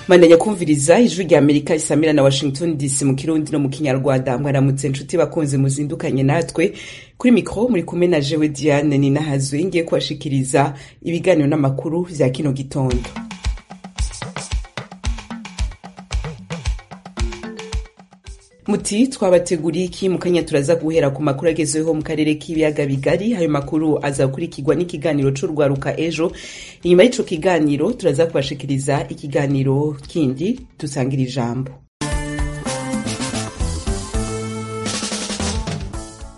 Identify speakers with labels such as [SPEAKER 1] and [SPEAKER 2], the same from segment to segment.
[SPEAKER 1] Bandanya kumviriza ijwi rya Amerika risamira na Washington DC mu Kirundi no mu Kinyarwanda mwaramutse nshuti bakunze muzindukanye natwe kuri mikro muri kumwe na jewe Diane Ninahazwe ngiye kubashikiriza ibiganiro n'amakuru vya kino gitondo muti twabateguriye iki mukanya turaza guhera ku makuru agezweho mu karere k'ibiyaga bigari ayo makuru azakurikirwa n'ikiganiro c'urwaruka ejo inyuma y'ico kiganiro turaza kubashikiriza ikiganiro kindi dusangira ijambo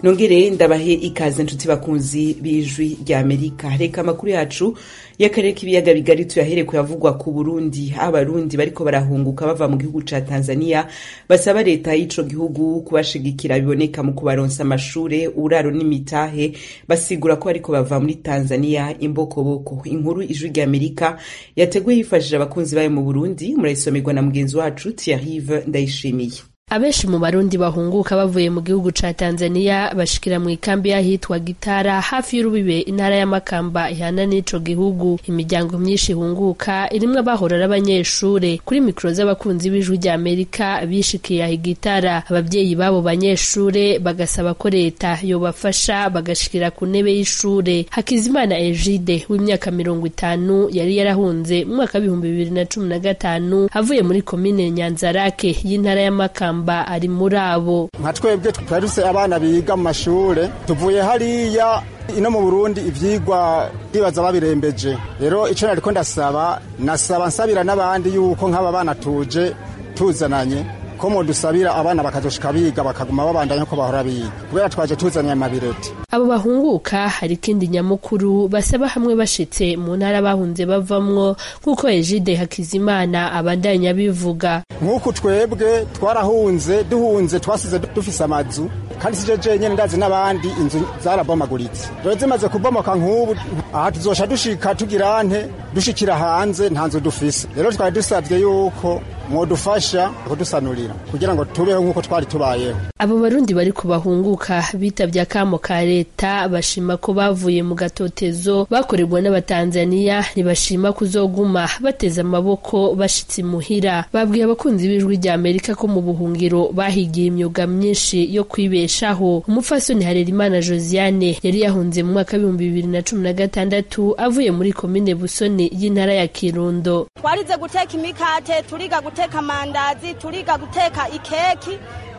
[SPEAKER 1] nongere ndabahe ikaze nshuti bakunzi b'ijwi rya amerika reka amakuru yacu y'akarere k'ibiyaga bigari tuyahere kuyavugwa ku burundi abarundi bariko barahunguka bava mu gihugu ca tanzania basaba leta y'ico gihugu kubashigikira biboneka mu kubaronsa amashure uraro n'imitahe basigura ko bariko bava muri tanzania imbokoboko inkuru ijwi rya amerika yateguye yifashije abakunzi bayo mu burundi murayisomerwa na mugenzi wacu tiarive ndayishimiye
[SPEAKER 2] abenshi mu barundi bahunguka bavuye mu gihugu ca tanzania bashikira mu ikambi y'ahitwa gitara hafi y'urubibe intara y'amakamba ihana n'ico gihugu imiryango myinshi ihunguka irimwo abahora n'abanyeshure kuri mikoro z'abakunzi b'ijwi rya amerika bishikiye igitara abavyeyi b'abo banyeshure bagasaba ko leta yobafasha bagashikira ku ntebe y'ishure hakizimana egide w'imyaka mirongo itanu yari yarahunze mu mwaka w'ibihumbi bibiri na cumi na gatanu avuye muri komine nyanzarake y'intara y'amakamba masamba ari muri abo
[SPEAKER 3] nka twebwe twaruse abana biga mu mashure tuvuye hariya ino mu burundi ivyigwa bibaza babirembeje rero ico nariko ndasaba nasaba nsabira n'abandi yuko nk'aba bana tuje tuzananye ko mudusabira abana bakazoshika biga bakaguma babandanya ko bahora biga kubera twaje tuzanye amabireti
[SPEAKER 2] abo bahunguka hari ikindi nyamukuru basaba hamwe bashitse mu ntara bahunze bavamwo nk'uko egide hakizimana abandanya bivuga
[SPEAKER 3] nk'uku twebwe twarahunze duhunze twasize dufise amazu kandi sije jenyene ndazi n'abandi inzu zarabomaguritse rero zimaze kubomoka nk'ubu aha tuzosha dushika tugira nte dushikira hanze nta nzu dufise rero twari dusabye yuko mwodufasha kudusanurira kugira ngo tubeho nk'uko twari tubayeho
[SPEAKER 2] abo barundi bari kubahunguka bitabye akamo ka leta bashima ko bavuye mu gatotezo bakorerwa n'abatanzaniya ntibashima kuzoguma bateze amaboko bashitse imuhira babwiye abakunzi b'ijwi rya amerika ko mu buhungiro bahigiye imyuga myinshi yo kwibeshaho umupfasoni harerimana josiane yari yahunze mu mwaka w'ibihumbi bibiri na cumi na gatandatu avuye muri komine busoni y'intara ya kirundo
[SPEAKER 4] twarize guteka imikate turiga guteka amandazi turiga guteka ikeki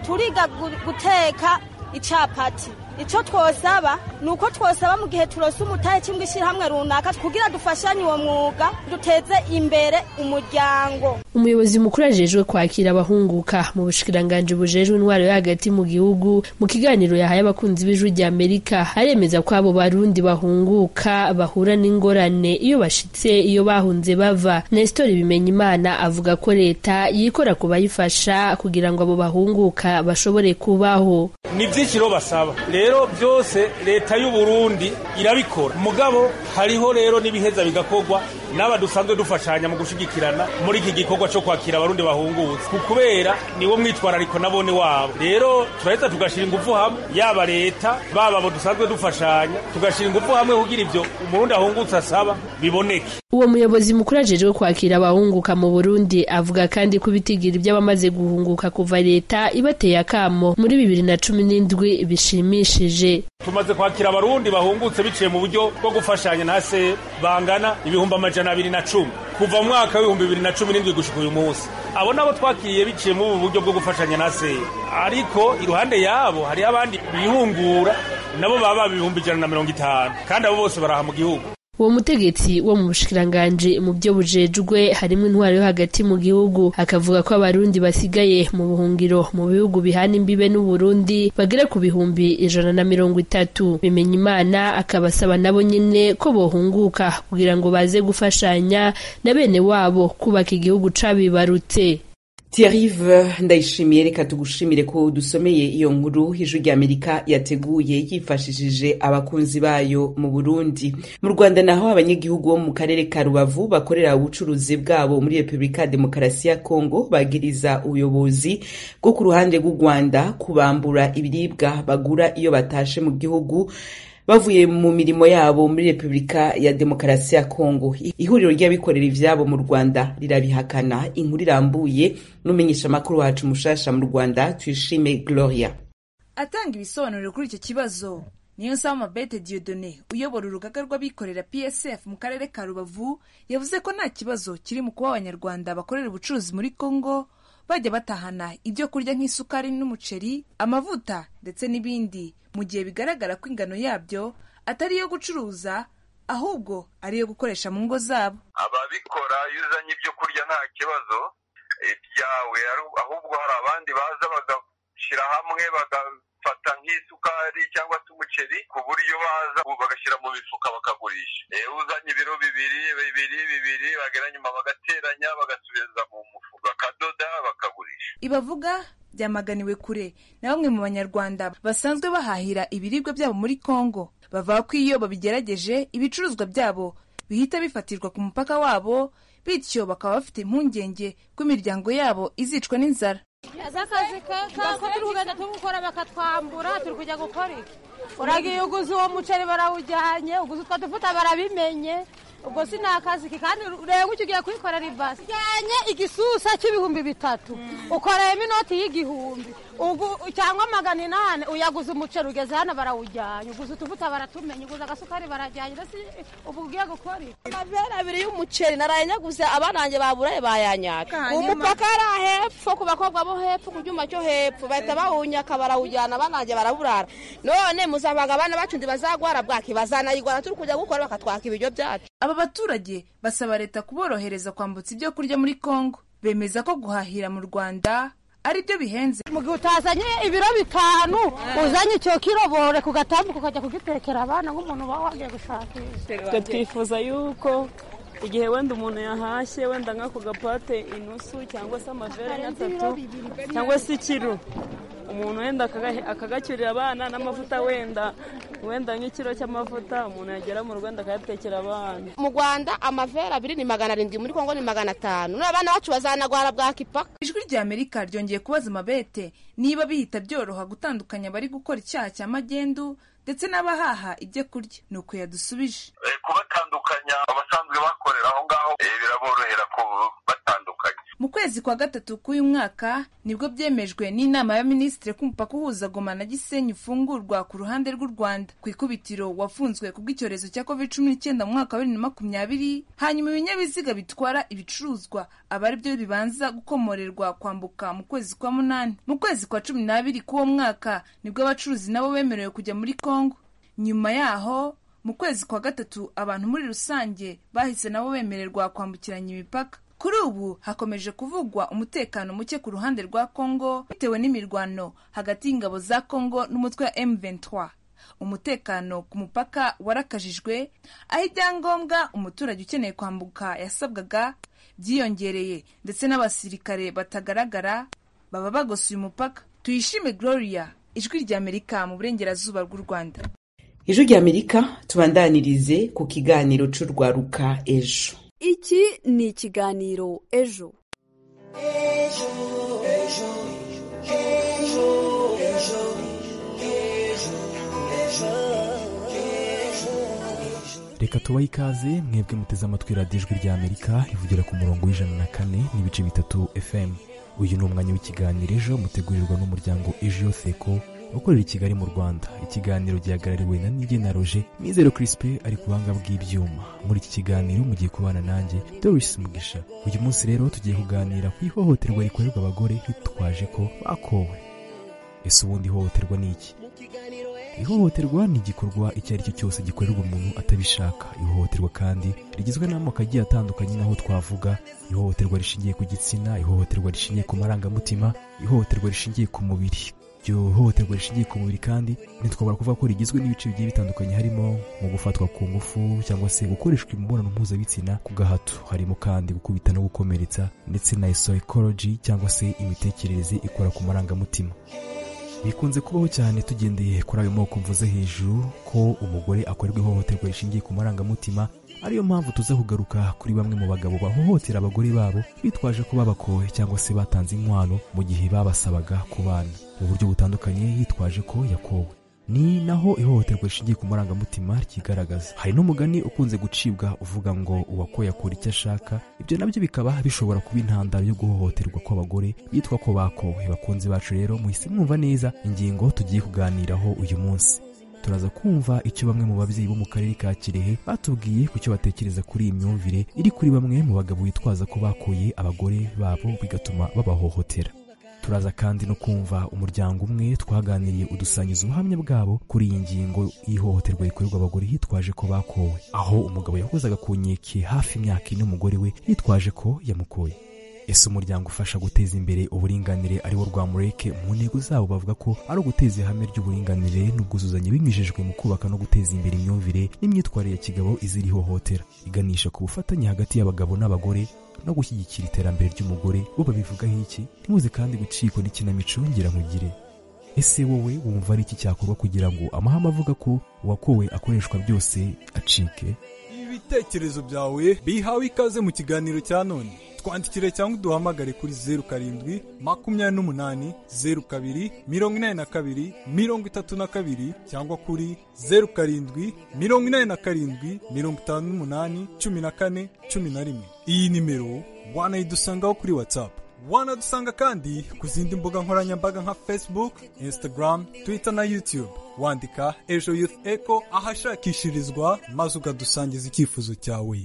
[SPEAKER 4] turiga guteka icapati ico twosaba ni uko twosaba mu gihe turose umutahe cyangwa ishyirahamwe runaka kugira dufashanye uwo mwuga duteze imbere umuryango
[SPEAKER 2] umuyobozi mukuru ajejwe kwakira abahunguka mu bushikiranganji bujejwe intwaro yo hagati mu gihugu mu kiganiro yahaye abakunzi b'ijwi rya amerika aremeza ko abo barundi bahunguka bahura n'ingorane iyo bashitse iyo bahunze bava nestori bimenya imana avuga ko leta yikora kubayifasha kugira ngo abo bahunguka bashobore kubaho
[SPEAKER 5] ni by'ikiro basaba rero byose leta y'u Burundi irabikora mugabo hariho rero n'ibiheza bigakorwa n'aba dusanzwe dufashanya mu gushigikirana muri iki gikorwa cyo kwakira abarundi bahungutse kubera niwo mwitwarariko nabone wabo rero turaheza tugashira ingufu hamwe yaba leta baba abo dusanzwe dufashanya tugashira ingufu hamwe kugira ibyo umurundi ahungutse asaba biboneke
[SPEAKER 2] uwo muyobozi mukuru ajejwe kwakira abahunguka mu Burundi avuga kandi ko ibitigira iby'abamaze guhunguka kuva leta ibateye akamo muri bibiri na cumi n'indwi bishimiye
[SPEAKER 5] tumaze kwakira abarundi bahungutse biciye mu buryo bwo gufashanya ntase bangana ibihumbi amajana abiri na cumi kuva mu mwaka w'ibihumbi bibiri na cumi n'indwi gushika uyu munsi abo nabo twakiriye biciye muri ubu buryo bwo gufashanya ntase ariko iruhande yabo hariho abandi bihungura nabo baba ibihumbi ijana na mirongo itanu kandi abo bose baraha mu gihugu
[SPEAKER 2] uwo mutegetsi wo mu bushikiranganje mu byo bujejwe harimo intwaro yo hagati mu gihugu akavuga ko abarundi basigaye mu buhungiro mu bihugu bihana imbibe n'uburundi bagera ku bihumbi ijana na mirongo itatu bimenya imana akabasaba nabo nyine ko bohunguka kugira ngo baze gufashanya na bene wabo kubaka igihugu cabibarutse
[SPEAKER 1] Thierryve ndayishimiye reka tugushimire ko dusomeye iyo nkuru ijwi rya Amerika yateguye yifashishije abakunzi bayo mu Burundi mu Rwanda naho abanyagihugu bo mu karere ka Rubavu bakorera ubucuruzi bwabo muri Republika ya Demokarasi ya Kongo bagiriza ubuyobozi bwo ku ruhande rw'u Rwanda kubambura ibiribwa bagura iyo batashe mu gihugu bavuye mu mirimo yabo muri repubulika ya demokarasi ya kongo ihuriro ry'abikorera ivyabo mu rwanda rirabihakana inkuru irambuye n'umumenyeshamakuru wacu mushasha mu rwanda tuyishime gloria
[SPEAKER 6] atanga ibisobanuro kuri icyo kibazo niyo nsaba mabete diodone uyobora urugaga rw'abikorera psf mu karere ka rubavu yavuze ko nta kibazo kiri mu kuba abanyarwanda bakorera ubucuruzi muri congo bajya batahana ibyo kurya nk'isukari n'umuceri amavuta ndetse n'ibindi mu gihe bigaragara ko ingano yabyo atari iyo gucuruza ahubwo ari iyo gukoresha mu ngo zabo
[SPEAKER 7] ababikora iyo uzanye ibyo kurya nta kibazo ibyawe ahubwo hari abandi baza bagashyira hamwe baga bafata nk'isukari cyangwa se umuceri ku buryo baza bagashyira mu mifuka bakagurisha uzanye ibiro bibiri bibiri bibiri bagera nyuma bagateranya bagasubiza mu mufuka bakadoda bakagurisha
[SPEAKER 6] ibavuga byamaganiwe kure na bamwe mu banyarwanda basanzwe bahahira ibiribwa byabo muri congo bavuga ko iyo babigerageje ibicuruzwa byabo bihita bifatirwa ku mupaka wabo bityo bakaba bafite impungenge ko imiryango yabo izicwa n'inzara
[SPEAKER 8] za kazi kako turi kugenda turi gukora bakatwambura turi kujya gukora iki uragiye uguze uwo muceri barawujyanye uguze utwo dufuta barabimenye ubwo si ni akazi ke kandi ureba icyo ugiye kubikorera ibasi ujyanye igisusa cy'ibihumbi bitatu ukoreyemo inoti y'igihumbi cyangwa magana inani uyaguze umuceri ugeze hano barawujyanye uguze utuvuta baratumenye uguze agasukari barajyanye ndetse ubu ugiye gukora iki
[SPEAKER 9] amavera abiri y'umuceri narayanyaguze abanange baburaye bayanyaga umupaka ari hepfo ku bakobwa bo hepfo ku cyuma cyo hepfo bahita bawunyaka barawujyana abanange baraburara none muzabanga abana bacu ntibazagwara bwaki bazanayigwana turi kujya gukora bakatwaka ibiryo byacu
[SPEAKER 6] aba baturage basaba leta kuborohereza kwambutsa ibyo kurya muri congo bemeza ko guhahira mu rwanda ari byo bihenze
[SPEAKER 8] mu gihe utazanye ibiro bitanu uzanye icyo kirobore ku gatambuka ukajya kugitekera abana nk'umuntu uba wagiye gushakisha
[SPEAKER 10] twifuza yuko igihe wenda umuntu yahashye wenda nk'ako gapate inusu cyangwa se amavere nk'atatu cyangwa se ikiro umuntu wenda akagacyurira abana n'amavuta wenda wenda nk'ikiro cy'amavuta umuntu yagera mu rwanda akayatekera abana
[SPEAKER 9] mu rwanda amavera abiri ni magana arindwi muri kongo ni magana atanu n'abana bacu bazanagwara bwa kipaka
[SPEAKER 6] ijwi rya amerika ryongeye kubaza amabete niba bihita byoroha gutandukanya abari gukora icyaha cya magendu ndetse n'abahaha ibyo kurya ni uko yadusubije
[SPEAKER 7] kubatandukanya abasanzwe bakorera aho ngaho biraborohera kubatandukanya
[SPEAKER 6] mu kwezi kwa gatatu k'uyu mwaka nibwo byemejwe n'inama ya minisitiri ko umupaka uhuza goma na gisenyi ufungurwa ku ruhande rw'u rwanda ku ikubitiro wafunzwe kubw'icyorezo cya covid cumi n'icyenda mu mwaka wa bibiri na makumyabiri hanyuma ibinyabiziga bitwara ibicuruzwa aba ari byo bibanza gukomorerwa kwambuka mu kwezi kwa munani mu kwezi kwa cumi n'abiri k'uwo mwaka nibwo abacuruzi nabo bemerewe kujya muri kongo nyuma yaho mu kwezi kwa gatatu abantu muri rusange bahise nabo bemererwa kwambukiranya imipaka kuri ubu hakomeje kuvugwa umutekano muke ku ruhande rwa kongo bitewe n'imirwano hagati y'ingabo za kongo n'umutwe wa M23 umutekano ku mupaka warakajijwe aho ibyangombwa umuturage ukeneye kwambuka yasabwaga byiyongereye ndetse n'abasirikare batagaragara baba bagosuye umupaka tuyishime gloria ijwi ry'amerika mu burengerazuba bw'u rwanda
[SPEAKER 1] ijwi ry'amerika tubandanirize ku kiganiro cy'urwaruka ejo
[SPEAKER 11] iki ni ikiganiro ejo ejo ejo ejo ejo
[SPEAKER 12] ejo ejo reka tubahe ikaze mwebwe muteze amatwi radiyo ijwi rya amerika ivugira ku murongo w'ijana na kane n'ibice bitatu fm uyu ni umwanya w'ikiganiro ejo mutegurirwa n'umuryango ejo seko ukorera i kigali mu rwanda ikiganiro gihagarariwe na nigena roje mizero kirisipe ari ku buhanga bw'ibyuma muri iki kiganiro mugiye kubana nanjye dorisi mugisha uyu munsi rero tugiye kuganira ku ihohoterwa rikorerwa abagore hitwaje ko bakowe ese ubundi ihohoterwa ni iki ihohoterwa ni igikorwa icyo ari cyo cyose gikorerwa umuntu atabishaka ihohoterwa kandi rigizwe n'amoko agiye atandukanye n'aho twavuga ihohoterwa rishingiye ku gitsina ihohoterwa rishingiye ku marangamutima ihohoterwa rishingiye ku mubiri iryo hohoterwa rishingiye ku mubiri kandi ntitwabura kuvuga ko rigizwe n'ibice bigiye bitandukanye harimo mu gufatwa ku ngufu cyangwa se gukoreshwa imibonano mpuzabitsina ku gahato harimo kandi gukubita no gukomeretsa ndetse na psychology cyangwa se imitekerereze ikora ku marangamutima bikunze kubaho cyane tugendeye kuri ayo moko mvuze hejuru ko umugore akorerwa ihohoterwa rishingiye ku marangamutima ariyo mpamvu tuza kugaruka kuri bamwe mu bagabo bahohotera abagore babo bitwaje ko babakowe cyangwa se batanze inkwano mu gihe babasabaga kubana mu buryo butandukanye yitwaje ko yakowe ni naho ihohoterwa rishingiye ku marangamutima ryigaragaza hari n'umugani ukunze gucibwa uvuga ngo uwakoye akora icyo ashaka ibyo nabyo bikaba bishobora kuba intandaro yo guhohoterwa kw'abagore bitwa ko bakowe bakunzi bacu rero muhise mwumva neza ingingo tugiye kuganiraho uyu munsi turaza kumva icyo bamwe mu babyeyi bo mu karere ka kirehe batubwiye ku cyo batekereza kuri iyi myumvire iri kuri bamwe mu bagabo bitwaza ko bakuye abagore babo bigatuma babahohotera turaza kandi no kumva umuryango umwe twaganiriye udusangiza ubuhamya bwabo kuri iyi ngingo y'ihohoterwa rikorerwa abagore hitwaje ko bakowe aho umugabo yahozaga ku nkeke hafi imyaka ine umugore we yitwaje ko yamukoye ese umuryango ufasha guteza imbere uburinganire ariwo rwa mureke mu ntego zabo bavuga ko ari uguteza ihame ry'uburinganire n'ubwuzuzanye binyujijwe mu kubaka no guteza imbere imyumvire n'imyitwarire ya kigabo izira ihohotera iganisha ku bufatanye hagati y'abagabo n'abagore no gushyigikira iterambere ry'umugore bo babivugaho iki ntimuze kandi gucikwa n'ikinamico ngira nkugire ese wowe wumva ari iki cyakorwa kugira ngo amahame avuga ko uwakowe akoreshwa byose acike
[SPEAKER 13] ibitekerezo byawe bihawe ikaze mu kiganiro cya none twandikire cyangwa uduhamagare kuri zeru karindwi makumyabiri n'umunani zeru kabiri mirongo inani na kabiri mirongo itatu na kabiri cyangwa kuri zeru karindwi mirongo inani na karindwi mirongo itanu n'umunani cumi na kane cumi na rimwe iyi nimero wanayidusangaho kuri watsapu wanadusanga kandi ku zindi mbuga nkoranyambaga nka facebook instagram twitter na youtube wandika ejo youth echo ahashakishirizwa maze ukadusangiza icyifuzo cyawe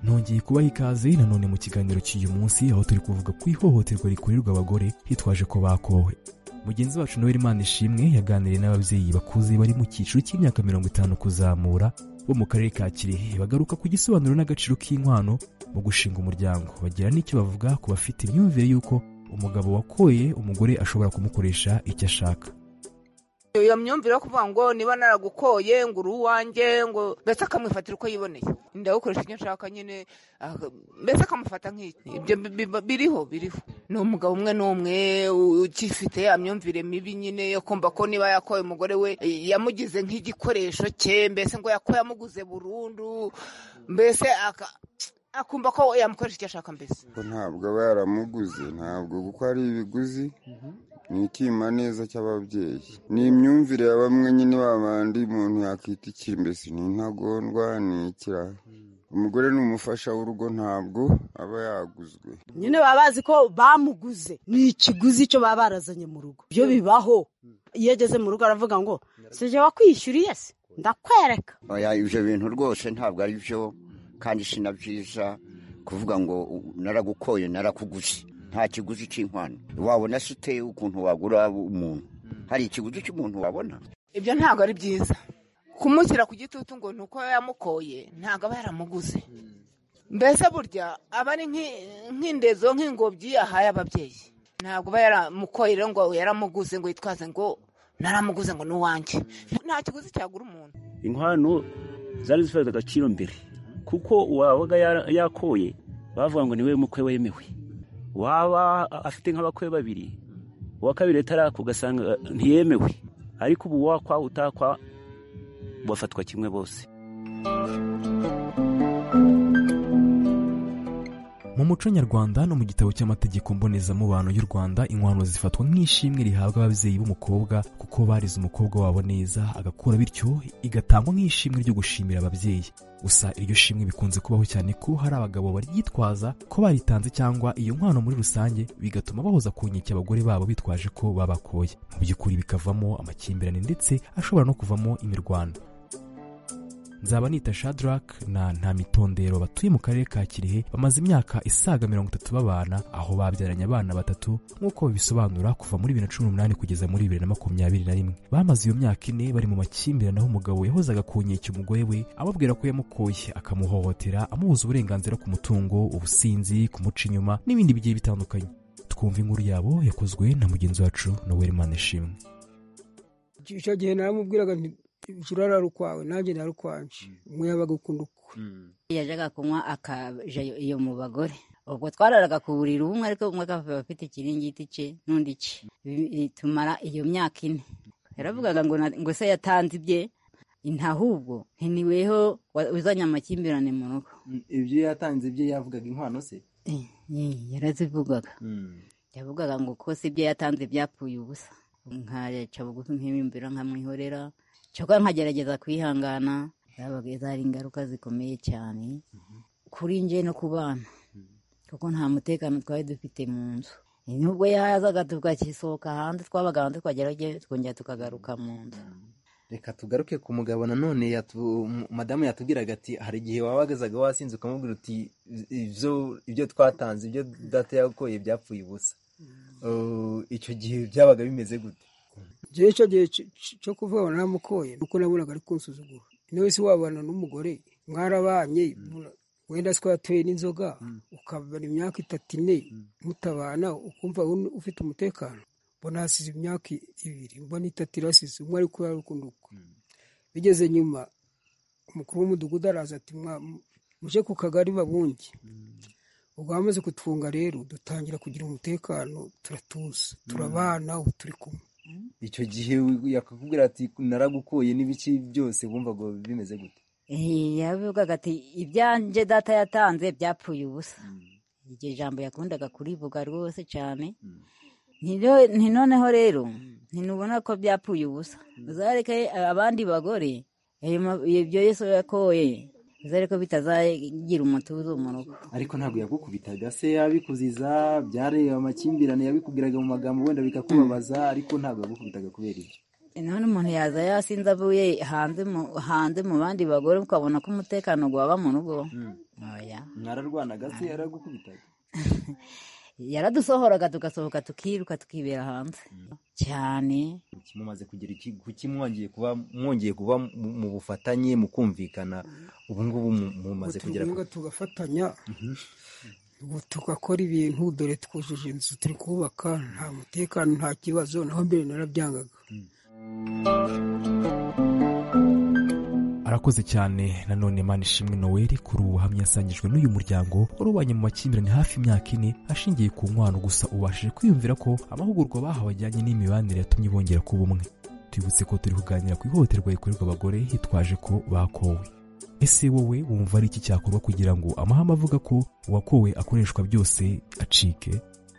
[SPEAKER 12] nongeye kubaha ikaze nanone mu kiganiro cy'uyu munsi aho turi kuvuga ku ihohoterwa rikorerwa abagore hitwaje ko bakowe mugenzi wacu nawe imana ishimwe yaganiriye n'ababyeyi bakuze bari mu cyiciro cy'imyaka mirongo itanu kuzamura bo mu karere ka kirehe bagaruka ku gisobanuro n'agaciro k'inkwano mu gushinga umuryango bagira n'icyo bavuga ku bafite imyumvire y'uko umugabo wakoye umugore ashobora kumukoresha icyo ashaka
[SPEAKER 14] iyo myumvire yo kuvuga ngo niba naragukoye ngo uri uwanjye ngo mbese akamwifatira uko yiboneye ndawukoresha icyo nshaka nyine mbese akamufata nk'iki ibyo biriho biriho ni umugabo umwe n'umwe ukifite ya myumvire mibi nyine yo kumva ko niba yakoye umugore we yamugize nk'igikoresho cye mbese ngo yako yamuguze burundu mbese aka akumva ko yamukoresha icyo ashaka mbese
[SPEAKER 15] ntabwo aba yaramuguze ntabwo kuko ari ibiguzi ni icyima neza cy'ababyeyi ni imyumvire ya bamwe nyine babandi umuntu yakwita ikimbesi ni intagondwa ni ikiraha umugore ni umufasha w'urugo ntabwo aba yaguzwe
[SPEAKER 16] nyine baba bazi ko bamuguze ni ikiguzi cyo baba barazanye mu rugo ibyo bibaho iyo ageze mu rugo aravuga ngo sije wakwishyuriye se ndakwereka
[SPEAKER 17] ibyo bintu rwose ntabwo ari byo kandi si na byiza kuvuga ngo naragukoye narakuguze nta kiguzi cy'inkwano wabona se uteye ukuntu wagura umuntu hari ikiguzi cy'umuntu wabona
[SPEAKER 14] ibyo ntabwo ari byiza kumushyira ku gitutu ngo ni uko yamukoye ntabwo aba yaramuguze mbese burya aba ari nk'indezo nk'ingobyi yahaye ababyeyi ntabwo aba yaramukoye rero ngo yaramuguze ngo yitwaze ngo naramuguze ngo ni uwanjye nta kiguzi cyagura umuntu
[SPEAKER 18] inkwano zari zifite agaciro mbere kuko uwabaga yakoye bavuga ngo niwe mukwe wemewe waba afite nk'abakwe babiri uwa kabiri atarako ugasanga ntiyemewe ariko ubu wakwa utakwa bafatwa kimwe bose
[SPEAKER 12] mu muco nyarwanda no mu gitabo cy'amategeko mbonezamubano y'u rwanda inkwano zifatwa nk'ishimwe rihabwa ababyeyi b'umukobwa kuko barize umukobwa wabo neza agakura bityo igatangwa nk'ishimwe ryo gushimira ababyeyi gusa iryo shimwe bikunze kubaho cyane ko hari abagabo baryitwaza ko baritanze cyangwa iyo nkwano muri rusange bigatuma bahoza ku nkeke abagore babo bitwaje ko babakoye mu by'ukuri bikavamo amakimbirane ndetse ashobora no kuvamo imirwano nzaba nita shadrack na ntamitondero batuye mu karere ka kirehe bamaze imyaka isaga mirongo itatu babana aho babyaranye abana batatu nk'uko bisobanura kuva muri bibiri na cumi n'umunani kugeza muri bibiri na makumyabiri na rimwe bamaze iyo myaka ine bari mu makimbirane aho umugabo yahozaga ku nkeke umugore we ababwira ko yamukoye akamuhohotera amubuza uburenganzira ku mutungo ubusinzi kumuca inyuma n'ibindi bigiye bitandukanye twumva inkuru yabo yakozwe na mugenzi wacu noweli manishimwe
[SPEAKER 19] icyo gihe naramubwiraga inzu urarara ukwawe nanjye nari ukwanje umwe yabaga ukunda ukwe
[SPEAKER 20] yajyaga kunywa akaja iyo mu bagore ubwo twararaga ku buriri umwe ariko umwe akaba afite ikiringiti cye n'undi cye tumara iyo myaka ine yaravugaga ngo se yatanze ibye intahubwo heniweho uzanye amakimbirane mu rugo
[SPEAKER 21] ibyo yatanze ibyo yavugaga inkwano se
[SPEAKER 20] yarazivugaga yavugaga ngo kose ibyo yatanze byapfuye ubusa nkaca bugufi nk'ibimbira nkamwihorera cyangwa nkagerageza kwihangana zabaga hari ingaruka zikomeye cyane kuri nge no ku bana kuko nta mutekano twari dufite mu nzu nubwo yazaga tugasohoka hanze twabaga hanze twagerageje twongera tukagaruka mu nzu
[SPEAKER 21] reka tugaruke ku mugabo nanone madamu yatubwiraga ati hari igihe wabagazaga wasinze ukamubwira uti ibyo twatanze ibyo data yakoye byapfuye ubusa icyo gihe byabaga bimeze gute
[SPEAKER 19] igihe icyo gihe cyo kuvuga ngo ntamukoye kuko nabonaga ari kunsuzugura niwe si wabana n'umugore mwarabanye wenda twatuye n'inzoga ukabara imyaka itatu ine mutabana ukumva ufite umutekano mbona hasize imyaka ibiri mbona itatu irasize umwe ari kubera urukundo ukwe bigeze nyuma umukuru w'umudugudu araza ati muje ku kagari babunge ubwo bamaze kutwunga rero dutangira kugira umutekano turatuza turabana ubu turi kumwe
[SPEAKER 21] icyo gihe yakakubwira ati naragukuye n'ibice byose wumvaga bimeze gute
[SPEAKER 20] yavugaga ati ibyanjye data yatanze byapfuye ubusa iryo jambo yakundaga kurivuga rwose cyane ni noneho rero ntinubona ko byapfuye ubusa uzareke abandi bagore ibyo yesu yakoye uzare ko bitazagira umutuzo mu rugo
[SPEAKER 21] ariko ntabwo yagukubitaga se yabikuziza byareba amakimbirane yabikubwiraga mu magambo wenda bikakubabaza ariko ntabwo yagukubitaga kubera ibyo
[SPEAKER 20] none umuntu yaza yasinze avuye hanze mu bandi bagore ukabona ko umutekano waba mu rugo
[SPEAKER 21] mwararwanaga se yaragukubitaga
[SPEAKER 20] yaradusohoraga tugasohoka tukiruka tukibera hanze cyane
[SPEAKER 21] mumaze kugira kuki mwongeye kuba mwongeye kuba mu bufatanye mu kumvikana ubu ngubu mumaze kugera
[SPEAKER 19] tugafatanya tugakora ibintu dore twujuje inzu turi kubaka nta mutekano nta kibazo naho mbere narabyangaga
[SPEAKER 12] arakoze cyane nanone manishimwe noweli kuri ubu buhamya yasangijwe n'uyu muryango wari mu makimbirane hafi imyaka ine ashingiye ku nkwano gusa ubashije kwiyumvira ko amahugurwa bahawe ajyanye n'imibanire yatumye bongera kuba umwe tubibutse ko turi kuganira ku ihohoterwa rikorerwa abagore hitwaje ko bakowe ese wowe wumva ari iki cyakorwa kugira ngo amahame avuga ko uwakowe akoreshwa byose acike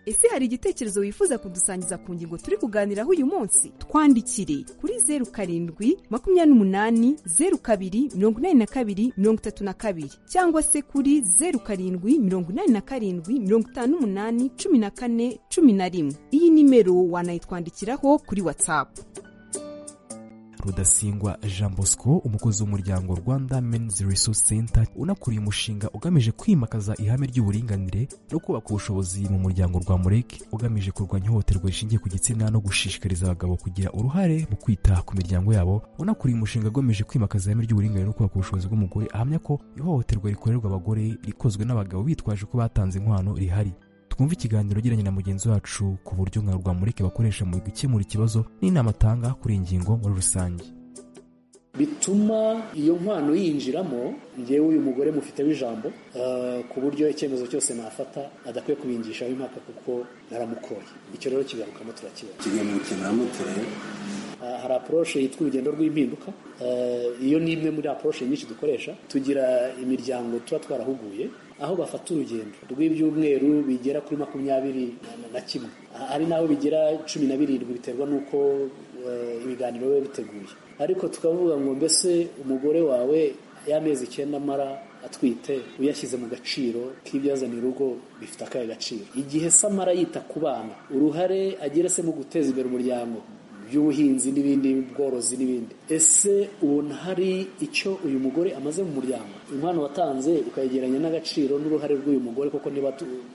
[SPEAKER 22] ese hari igitekerezo wifuza kudusangiza ku ngingo turi kuganiraho uyu munsi twandikire kuri zeru karindwi makumyabiri n'umunani zeru kabiri mirongo inani na kabiri mirongo itatu na kabiri cyangwa se kuri zeru karindwi mirongo inani na karindwi mirongo itanu n'umunani cumi na kane cumi na rimwe iyi nimero wanayitwandikiraho kuri watsapu
[SPEAKER 12] rudasingwa jean bosco umukozi w'umuryango rwanda men's resource center unakuriye umushinga ugamije kwimakaza ihame ry'uburinganire no kubaka ubushobozi mu muryango rwa mureke ugamije kurwanya ihohoterwa rishingiye ku gitsina no gushishikariza abagabo kugira uruhare mu kwita ku miryango yabo unakuriye umushinga ugamije kwimakaza ihame ry'uburinganire no kubaka ubushobozi bw'umugore ahamya ko ihohoterwa rikorerwa abagore rikozwe n'abagabo bitwaje ko batanze inkwano rihari twumve ikiganiro ugiranye na mugenzi wacu ku buryo nka rwamurike bakoresha mu gukemura ikibazo n'inama atanga kuri iyi ngingo muri rusange
[SPEAKER 23] bituma iyo nkwano yinjiramo ngewe uyu mugore mufiteho ijambo ku buryo icyemezo cyose nafata adakwiye kubingishaho impaka kuko naramukoye icyo rero kigarukamo turakibona
[SPEAKER 24] kigamukemuramo turebe
[SPEAKER 23] hari apuroshe yitwa urugendo rw'impinduka iyo ni imwe muri apuroshe nyinshi dukoresha tugira imiryango tuba twarahuguye aho bafata urugendo rw'ibyumweru bigera kuri makumyabiri na kimwe hari n'aho bigera cumi na birindwi biterwa n'uko ibiganiro biba biteguye ariko tukavuga ngo mbese umugore wawe y'amezi icyenda amara atwite uyashyize mu gaciro k'ibyazana urugo bifite akahe gaciro igihe se amara yita ku bana uruhare agira se mu guteza imbere umuryango by'ubuhinzi n'ibindi bworozi n'ibindi ese ubona hari icyo uyu mugore amaze mu muryango inkwano watanze ukayegeranya n'agaciro n'uruhare rw'uyu mugore kuko niba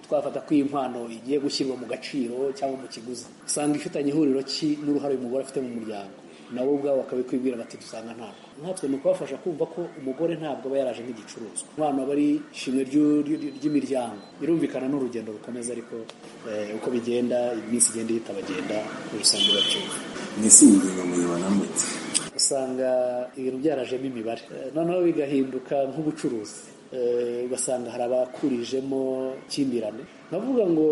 [SPEAKER 23] twafata ko iyi nkwano igiye gushyirwa mu gaciro cyangwa mu kiguzi usanga ifitanye ihuriro ki n'uruhare uyu mugore afite mu muryango nabo ubwabo bakabikwibwira bati dusanga ntabwo nkatwe ni ukubafasha kumva ko umugore ntabwo aba yaraje nk'igicuruzwa umwana aba ari ishimwe ry'imiryango birumvikana n'urugendo rukomeza ariko uko bigenda iminsi igenda ihita bagenda muri rusange bacyumva
[SPEAKER 24] ni isingingo muyibona mute
[SPEAKER 23] usanga ibintu byarajemo imibare noneho bigahinduka nk'ubucuruzi ugasanga hari abakurijemo ikimbirane navuga ngo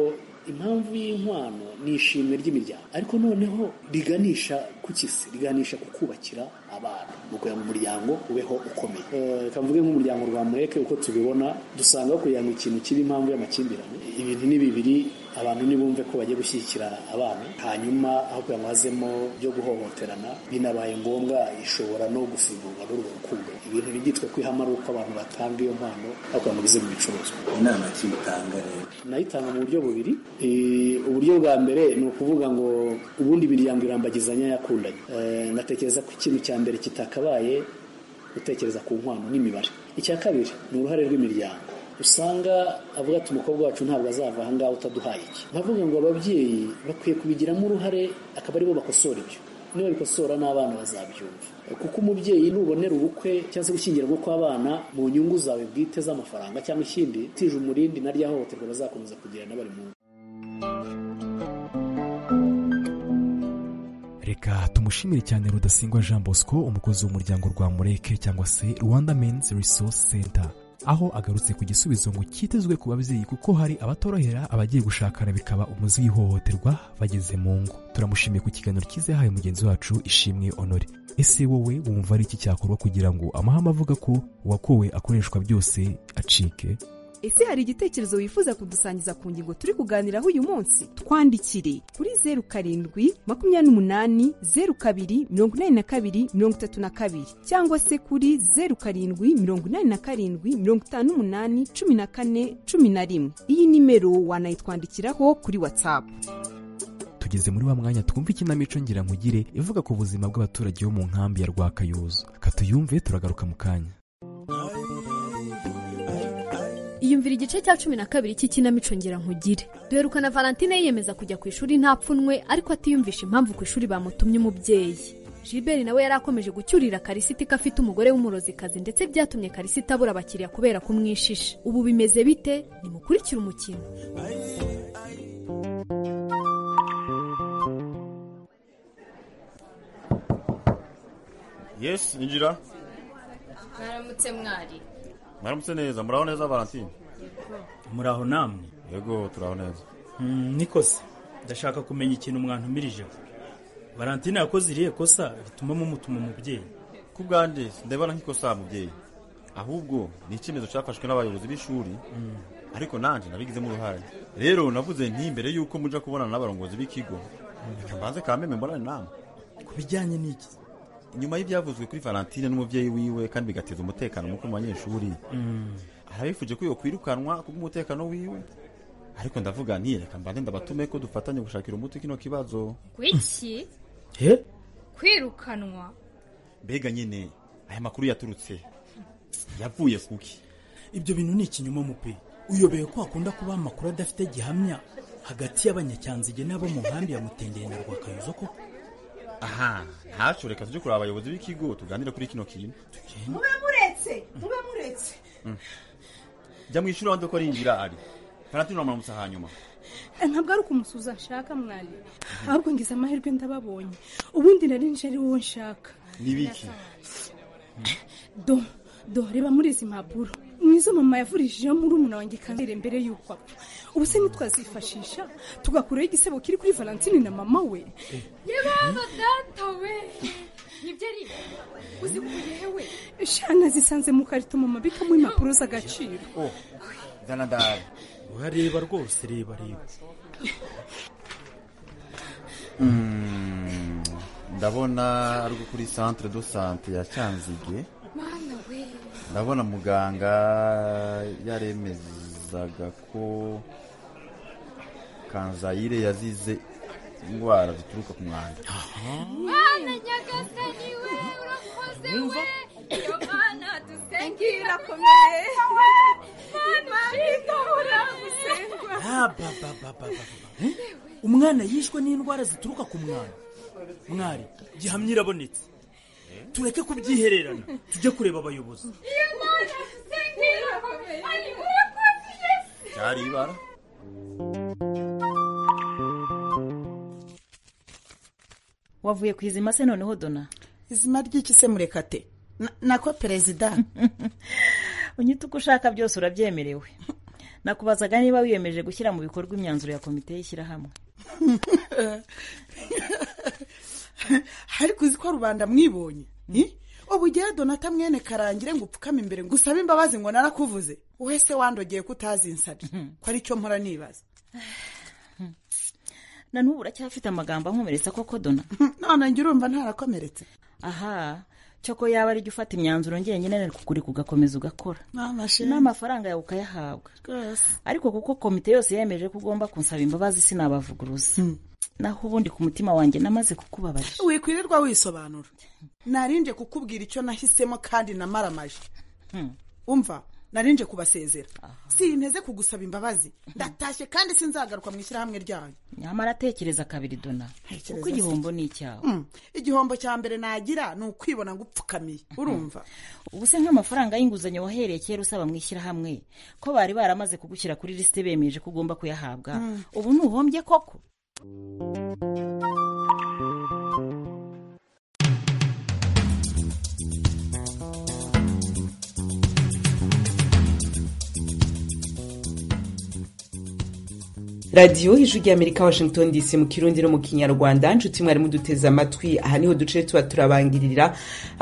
[SPEAKER 23] impamvu y'inkwano ni ishimwe ry'imiryango ariko noneho riganisha kuki se riganisha ku kubakira abana ni ukugira ngo umuryango ubeho ukomeye Eh, reka mvuge nk'umuryango rwa mureke uko tubibona dusanga kugira ngo ikintu kibe impamvu y'amakimbirane ibintu ni bibiri abantu nibumve ko bagiye gushyigikira abana hanyuma aho kugira ngo hazemo byo guhohoterana binabaye ngombwa ishobora no gusimburwa n'urwo rukundo ibintu ntibyitwe kwihama ari uko abantu batanga iyo mpano aho kugira ngo bize mu bicuruzwa
[SPEAKER 25] inama ki mutanga rero
[SPEAKER 23] nayitanga mu buryo bubiri Eh, uburyo bwa mbere ni ukuvuga ngo ubundi imiryango irambagizanya yakundanye Eh, natekereza ko ikintu cya mbere kitakabaye gutekereza ku nkwano n'imibare icya kabiri ni uruhare rw'imiryango usanga avuga ati umukobwa wacu ntabwo azava aha ngaha utaduhaye iki bavuga ngo ababyeyi bakwiye kubigiramo uruhare akaba aribo bakosora ibyo niba bikosora n'abana bazabyumva kuko umubyeyi nubonera ubukwe cyangwa se gushyingirwa kw'abana mu nyungu zawe bwite z'amafaranga cyangwa ikindi utije umurindi na rya hohoterwa bazakomeza kugira n'abari mu ngo
[SPEAKER 12] reka tumushimire cyane rudasingwa jean bosco umukozi w'umuryango rwa mureke cyangwa se rwanda men's resource center aho agarutse ku gisubizo ngo cyitezwe ku babyeyi kuko hari abatorohera abagiye gushakana bikaba umuzi w'ihohoterwa bageze mu ngo turamushimiye ku kiganiro cyiza yahaye mugenzi wacu ishimwe honore ese wowe wumva ari iki cyakorwa kugira ngo amahame avuga ko uwakowe akoreshwa byose acike
[SPEAKER 22] ese hari igitekerezo wifuza kudusangiza ku ngingo turi kuganiraho uyu munsi twandikire kuri zeru karindwi makumyabiri n'umunani zeru kabiri mirongo inani na kabiri mirongo itatu na kabiri cyangwa se kuri zeru karindwi mirongo inani na karindwi mirongo itanu n'umunani cumi na kane cumi na rimwe iyi nimero wanayitwandikiraho kuri watsapu
[SPEAKER 12] tugeze muri wa mwanya twumva ikinamico nkugire ivuga ku buzima bw'abaturage bo mu nkambi ya rwakayuzu katuyumve turagaruka mu kanya
[SPEAKER 26] iyumvira igice cya cumi na kabiri cy'ikinamico ngira nkugire duherukana valentine yiyemeza kujya ku ishuri nta pfunwe ariko atiyumvisha impamvu ku ishuri bamutumye umubyeyi Gilbert nawe yari akomeje gucyurira karisita ko afite umugore w'umurozikazi ndetse byatumye karisita abura abakiriya kubera kumwishisha ubu bimeze bite nimukurikire umukino
[SPEAKER 27] yesi injira
[SPEAKER 28] mwaramutse mwari
[SPEAKER 27] mwaramutse neza muraho neza valentine
[SPEAKER 24] muraho namwe
[SPEAKER 27] yego turaho neza
[SPEAKER 24] nikoze ndashaka kumenya ikintu mwantumirijeho valentine yakoze iriya kosa rituma mumutuma umubyeyi
[SPEAKER 27] ku bwanjye ndebana nk'ikosa mubyeyi ahubwo ni icyemezo cyafashwe n'abayobozi b'ishuri ariko nanjye nabigizemo uruhare rero navuze nti mbere y'uko muja kubonana n'abarongozi b'ikigo reka mbanze ka meme mborane namwe
[SPEAKER 24] ku bijyanye n'iki
[SPEAKER 27] nyuma y'ibyavuzwe kuri valentine n'umubyeyi wiwe kandi bigateza umutekano muke mu banyeshuri arabifuje ko yakwirukanwa kubw'umutekano wiwe ariko ndavuga nti reka mbanze ndabatume ko dufatanye gushakira umuti kino kibazo
[SPEAKER 28] kwiki
[SPEAKER 24] he
[SPEAKER 28] kwirukanwa
[SPEAKER 27] mbega nyine aya makuru yaturutse yavuye kuki
[SPEAKER 24] ibyo bintu ni ikinyoma mupe uyobeye ko hakunda kuba amakuru adafite gihamya hagati y'abanyacyanzige n'abo mu nkambi ya mutendere na rwakayuzo koko
[SPEAKER 27] aha ntacyo reka tujye kureba abayobozi b'ikigo tuganire kuri kino kintu
[SPEAKER 29] mube muretse mube muretse
[SPEAKER 27] jya mu ishuri wanze ko rinjira ari valentine uramutsa hanyuma
[SPEAKER 29] ntabwo ari ukumusuza nshaka mwari ahubwo ngize amahirwe ndababonye ubundi nari nje ari wowe nshaka
[SPEAKER 27] ni biki
[SPEAKER 29] do do reba muri izi mpapuro ni izo mama yavurishijeho muri umuntu wanjye kanseri mbere y'uko apfa ubu se ntitwazifashisha tugakuraho igisebo kiri kuri valentine na mama we
[SPEAKER 28] yebaza data we nibyo ari uzikuye hewe
[SPEAKER 29] shana zisanze mu karito mama abikamo impapuro z'agaciro
[SPEAKER 27] zana ndahari
[SPEAKER 24] urareba rwose reba reba
[SPEAKER 27] Mm, ndabona ari uko kuri centre de sante ya cyanzige
[SPEAKER 28] mana we
[SPEAKER 27] ndabona muganga yaremezaga ko kanzayire yazize indwara zituruka ku mwanda
[SPEAKER 28] mana nyagasani we urakoze we iyo mana dusengera
[SPEAKER 29] irakomeye
[SPEAKER 28] mana itabura gusengwa
[SPEAKER 24] umwana yishwe n'indwara zituruka ku mwana mwari gihamya irabonetse tureke kubyihererana tujye kureba abayobozi
[SPEAKER 28] iyo mana dusengera irakomeye urakoze yesu
[SPEAKER 27] cyari ibara
[SPEAKER 30] wavuye ku izima se noneho dona
[SPEAKER 31] izima ry'iki se murekate Na- nako perezida
[SPEAKER 30] unyita uko ushaka byose urabyemerewe nakubazaga niba wiyemeje gushyira mu bikorwa imyanzuro ya komite y'ishyirahamwe
[SPEAKER 32] ariko uzi ko rubanda mwibonye ubugera donata mwene karangire ngo upfukame imbere ngo usabe imbabazi ngo narakuvuze wowe se wandogeye ko utazi insabye ko aricyo mpora nibaza
[SPEAKER 30] na n'ubu uracyafite amagambo ankomeretsa koko dona
[SPEAKER 32] none njye urumva ntarakomeretse
[SPEAKER 30] aha cyoko yaba ari jya ufata imyanzuro njyenyine ariko kuri kugakomeza ugakora
[SPEAKER 32] N'amashe.
[SPEAKER 30] n'amafaranga yawe ukayahabwa
[SPEAKER 32] rwose
[SPEAKER 30] ariko kuko komite yose yemeje ko ugomba kunsaba imbabazi sinabavuguruza naho ubundi ku mutima wanjye namaze kukubabarira
[SPEAKER 32] wikwirirwa wisobanura narinje kukubwira icyo nahisemo kandi namaramaje umva narinje kubasezera sinteze kugusaba imbabazi ndatashye kandi sinzagaruka mu ishyirahamwe ryanyu
[SPEAKER 30] nyamara atekereza kabiri dona
[SPEAKER 32] Ntekereza
[SPEAKER 30] kuko igihombo ni icyawe
[SPEAKER 32] Mm. igihombo cya mbere nagira ni ukwibona ngo upfukamiye urumva
[SPEAKER 30] ubu se nk'amafaranga y'inguzanyo wahereye kera usaba mu ishyirahamwe ko bari baramaze kugushyira kuri lisite bemeje ko ugomba kuyahabwa
[SPEAKER 32] Mm.
[SPEAKER 30] ubu ntuhombye koko
[SPEAKER 1] radiyo ijwi y'amerika washington dc mu kirundi no mu kinyarwanda nshuti mwari muduteze amatwi aha niho duce tuba turabangirira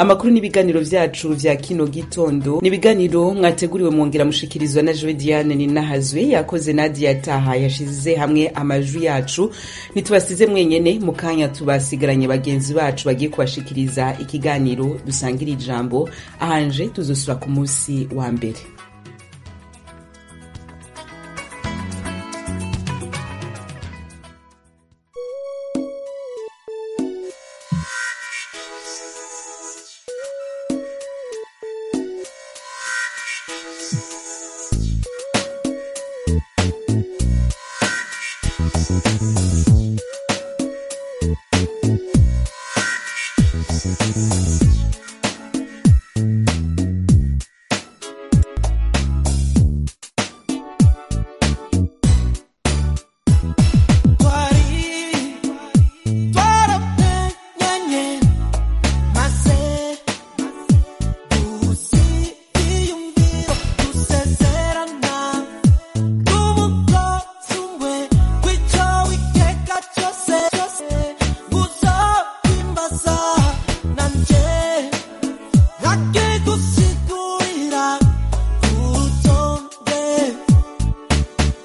[SPEAKER 1] amakuru n'ibiganiro byacu bya kino gitondo ni ibiganiro mwateguriwe mwongera mushikirizwa na joe diane ninahazwe yakoze nadia taha yashize hamwe amajwi yacu ntitubasize mwenyene mu kanya tubasigaranye bagenzi bacu bagiye kubashikiriza ikiganiro dusangira ijambo ahanje tuzosura ku munsi wa mbere
[SPEAKER 11] Twari, twarapenyanye, maze dusiyumviro dusezerana, n'umukozi umwe w'icyo witeka cyose cyose, uzokwimbaza nanjye, akigusigurira urutonde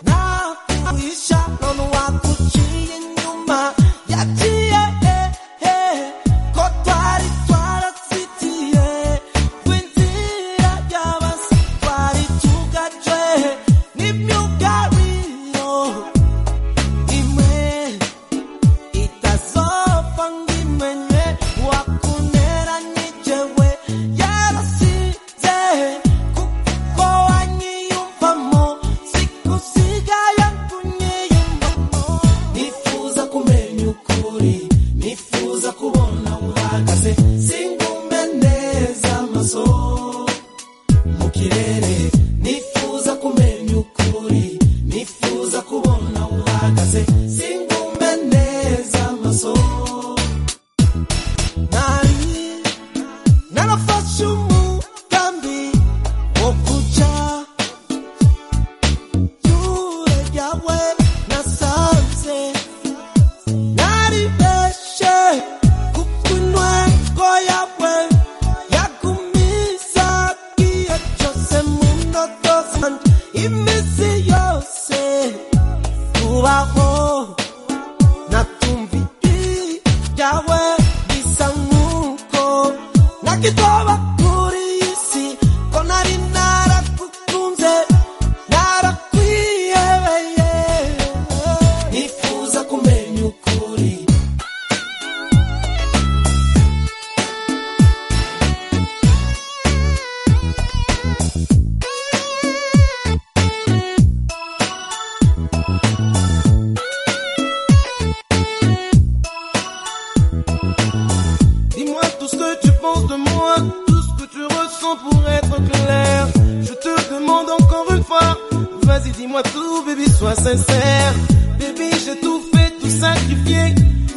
[SPEAKER 11] nakuisha none wakuciye inyuma yaciye hehe ko twari twarazitiye kw'inzira y'abasi twari tugajwe n'imyugariro imwe itazopfa ngo imenye wakuneranyije we yarasize kuko wanyiyumvamo sikusigaye kunyiyumvamo nifuza kumenya ukuri nifuza kubona uhagaze singume neza amaso mu kirere nifuza kumenya ukuri nifuza kubona uhagaze singume neza amaso nari narafashe umugambi wo kuca Jure yawe nasanze naribeshe kukunwe ko yawe yagumiza kiyo cyose mu ndoto zanje iminsi yose kubaho natumva ijwi ryawe bisa nk'uko nakitoba kuri iyi si ko nari naragukunze narakwihebeye nifuza kumenya ukuri Dis-moi tout ce que tu penses de moi, tout ce que tu ressens pour être clair. Je te demande encore une fois, vas-y dis-moi tout, baby, sois sincère. Baby, j'ai tout fait, tout sacrifié,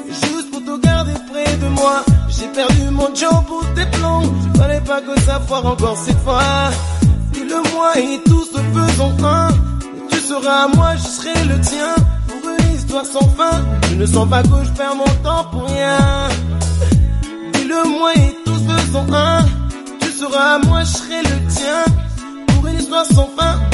[SPEAKER 11] juste pour te garder près de moi. J'ai perdu mon job pour tes plans, fallait pas que ça foire encore cette fois. Dis-le-moi et tous se faisons un. Tu seras à moi, je serai le tien. Pour une histoire sans fin, je ne sens pas que je perds mon temps pour rien.
[SPEAKER 33] le moi et tous faisons un. Tu seras à moi, je serai le tien. Pour une histoire sans fin,